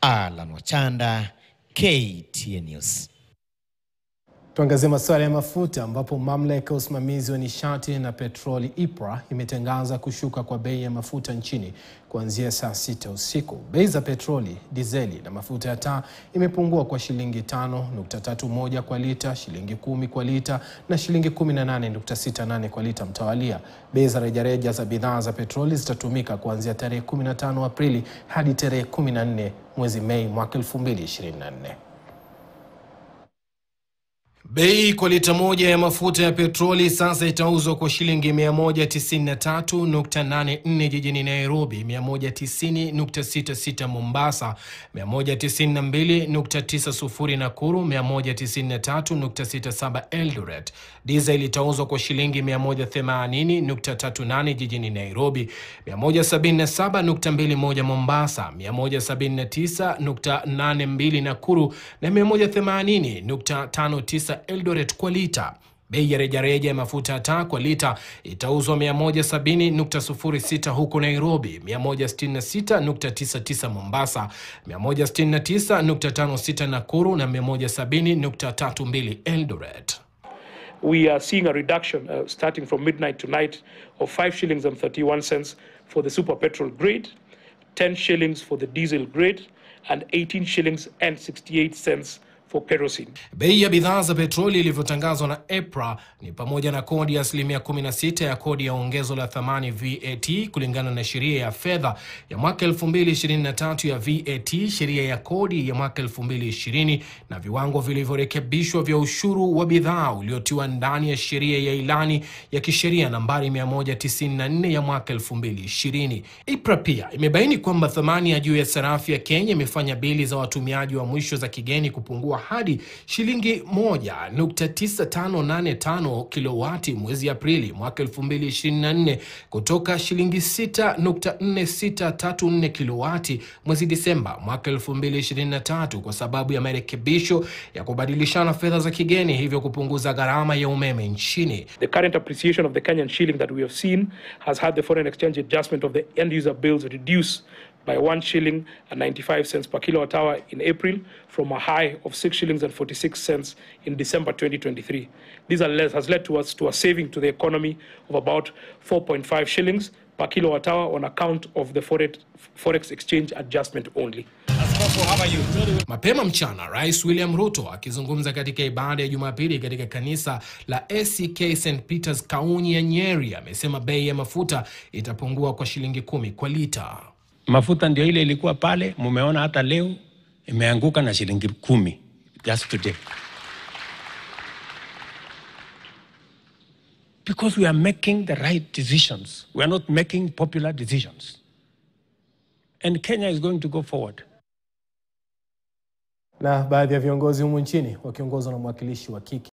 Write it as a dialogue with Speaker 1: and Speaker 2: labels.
Speaker 1: Alan Wachanda, KTN News.
Speaker 2: Tuangazie masuala ya mafuta ambapo mamlaka ya usimamizi wa nishati na petroli EPRA imetangaza kushuka kwa bei ya mafuta nchini kuanzia saa sita usiku. Bei za petroli, dizeli na mafuta ya taa imepungua kwa shilingi 5.31 kwa lita, shilingi kumi kwa lita na shilingi 18.68 kwa lita mtawalia. Bei za rejareja za bidhaa za petroli zitatumika kuanzia tarehe 15 Aprili hadi tarehe 14 mwezi Mei mwaka 2024.
Speaker 3: Bei kwa lita moja ya mafuta ya petroli sasa itauzwa kwa shilingi 193.84 jijini Nairobi, 190.66 Mombasa, 192.90 Nakuru, 193.67 Eldoret. Diesel itauzwa kwa shilingi 180.38 jijini Nairobi, 177.21 Mombasa, 179.82 Nakuru na 180.59 Eldoret kwa lita. Bei ya rejareja ya mafuta ya taa kwa lita itauzwa 170.06 huko Nairobi, 166.99 Mombasa, 169.56 Nakuru na 170.32 Eldoret.
Speaker 4: we are seeing a reduction uh, starting from midnight tonight of 5 shillings and 31 cents for the super petrol grade, 10 shillings for the diesel grade, and 18 shillings and 68 cents for kerosene.
Speaker 3: Bei ya bidhaa za petroli ilivyotangazwa na EPRA ni pamoja na kodi ya asilimia 16 ya kodi ya ongezo la thamani VAT kulingana na sheria ya fedha ya mwaka 2023 ya VAT, sheria ya kodi ya mwaka 2020 na viwango vilivyorekebishwa vya ushuru wa bidhaa uliotiwa ndani ya sheria ya ilani ya kisheria nambari 194 ya mwaka 2020. EPRA pia imebaini kwamba thamani ya juu ya sarafu ya Kenya imefanya bili za watumiaji wa mwisho za kigeni kupungua hadi shilingi 1.9585 kilowati mwezi Aprili mwaka 2024 kutoka shilingi 6.4634 kilowati mwezi Disemba mwaka 2023 kwa sababu ya marekebisho ya kubadilishana fedha za kigeni, hivyo kupunguza gharama ya umeme nchini.
Speaker 4: The current appreciation of the Kenyan shilling that we have seen has had the foreign exchange adjustment of the end user bills reduced by 1 shilling and 95 cents per kilowatt hour in April from a high of 6 shillings and 46 cents in December 2023. This are less- has led to us to a saving to the economy of about 4.5 shillings per kilowatt hour on account of the forex, forex exchange adjustment only.
Speaker 3: Mapema mchana, Rais William Ruto akizungumza katika ibada ya Jumapili katika kanisa la ACK St Peters Kaunyi ya Nyeri amesema bei ya mafuta itapungua kwa shilingi kumi kwa lita.
Speaker 5: mafuta ndio ile ilikuwa pale, mumeona hata leo imeanguka na shilingi kumi just today, because we are making the right decisions. We are not making popular decisions, and Kenya is going to go forward.
Speaker 2: Na baadhi ya viongozi humu nchini wakiongozwa na mwakilishi wa kike